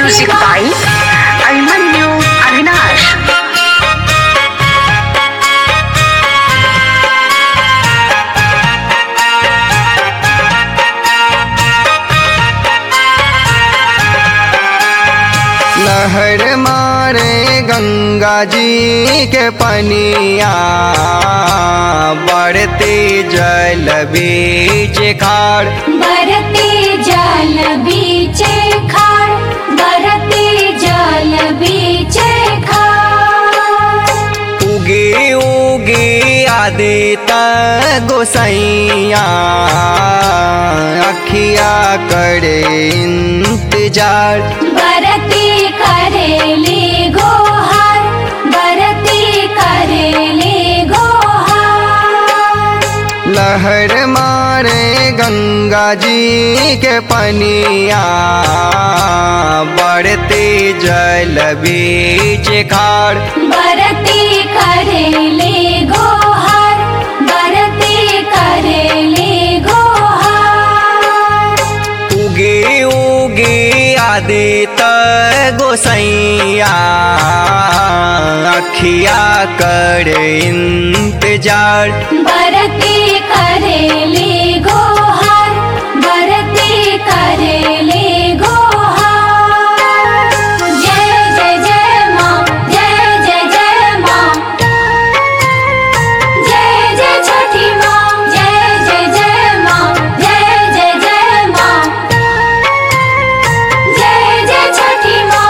Music by Abimanyu Avinash. लहर मारे गंगा जी के पनिया बढ़ते जल बीच खाड़ बरते जल बीचे खाड़ बरते जल बीचे खाड़ उगे उगे आदित गोसैया अखिया करे इंतजार बरते करेले गोहार बरते करेले गोहार लहर मारे गंगा जी के पनिया बढ़ते जल बीच खाड़ बरते करेले गोहार बरते करेले गोहार उगे उगे आदित गोसैया अखिया कर इंतजार बरते करेले गोहार बरते करेले गोहार जय जय जय माँ जय जय जय माँ जय जय छठी माँ जय जय जय माँ जय जय जय माँ जय जय छठी माँ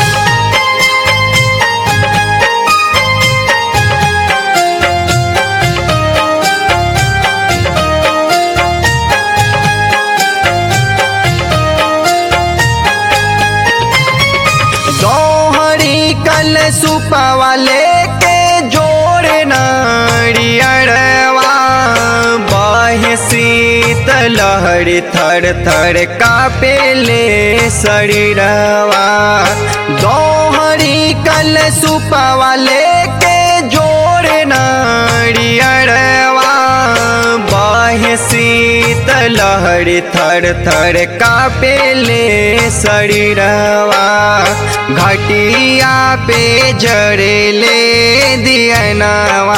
दोहरी कल सुपवा लेके जोड़ नारियरवा बाह्य शीत लहर थर थर कापेले शरीरवा दोहरी कल सुपवा लेके जोड़ नारियरवा बाह्य शीत लहर थर थर कापेले शरीरवा घटिया पे जड़ेले दियनवा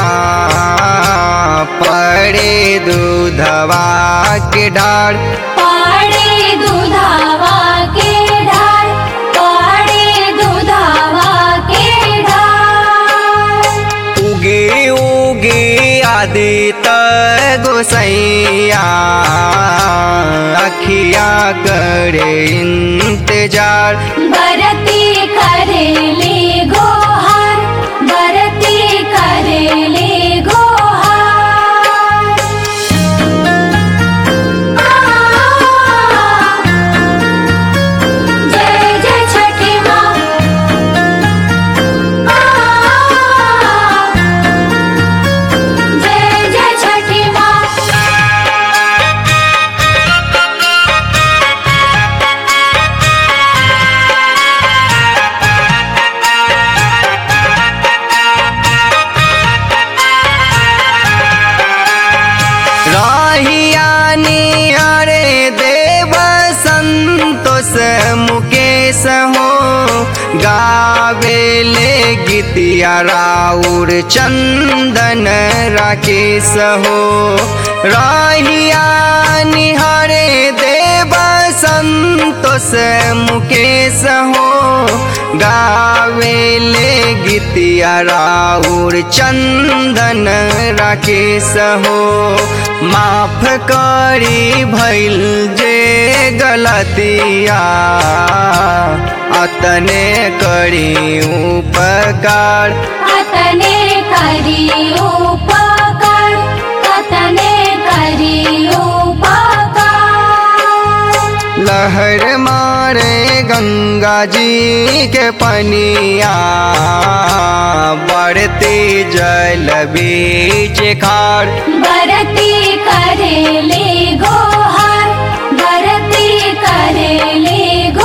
पड़े दूधवा के डार पाड़े दुधावा के ढाल पाड़े दुधावा के ढाल उगे उगे आदित गोसैया अखिया करे इंतजार बरती करेले गोहार बरती करेले गोहार आ, जय जय छठी माँ आ, जय जय छठी माँ राहियानी अरे देव संतोष मुकेश हो गावेले गीतिया राउर चंदन राकेश हो राहियानी हरे देव संतोष मुकेश हो गावेले गीतिया राउर चंदन राकेश हो माफ करी भइल जे गलतिया अतने करी उपकार अतने करी उपकार अतने करी उपकार लहर मारे गंगा जी के पनिया बढ़ते जल बीच खाड़ बरती करेले गोहार बरती करेले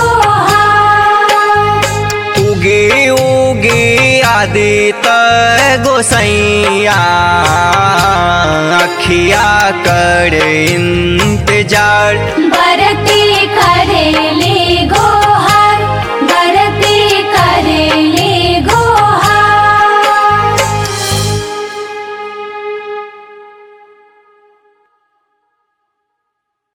गोहार उगे उगे आदित गोसैया अखिया कर इंतजार बरती करेले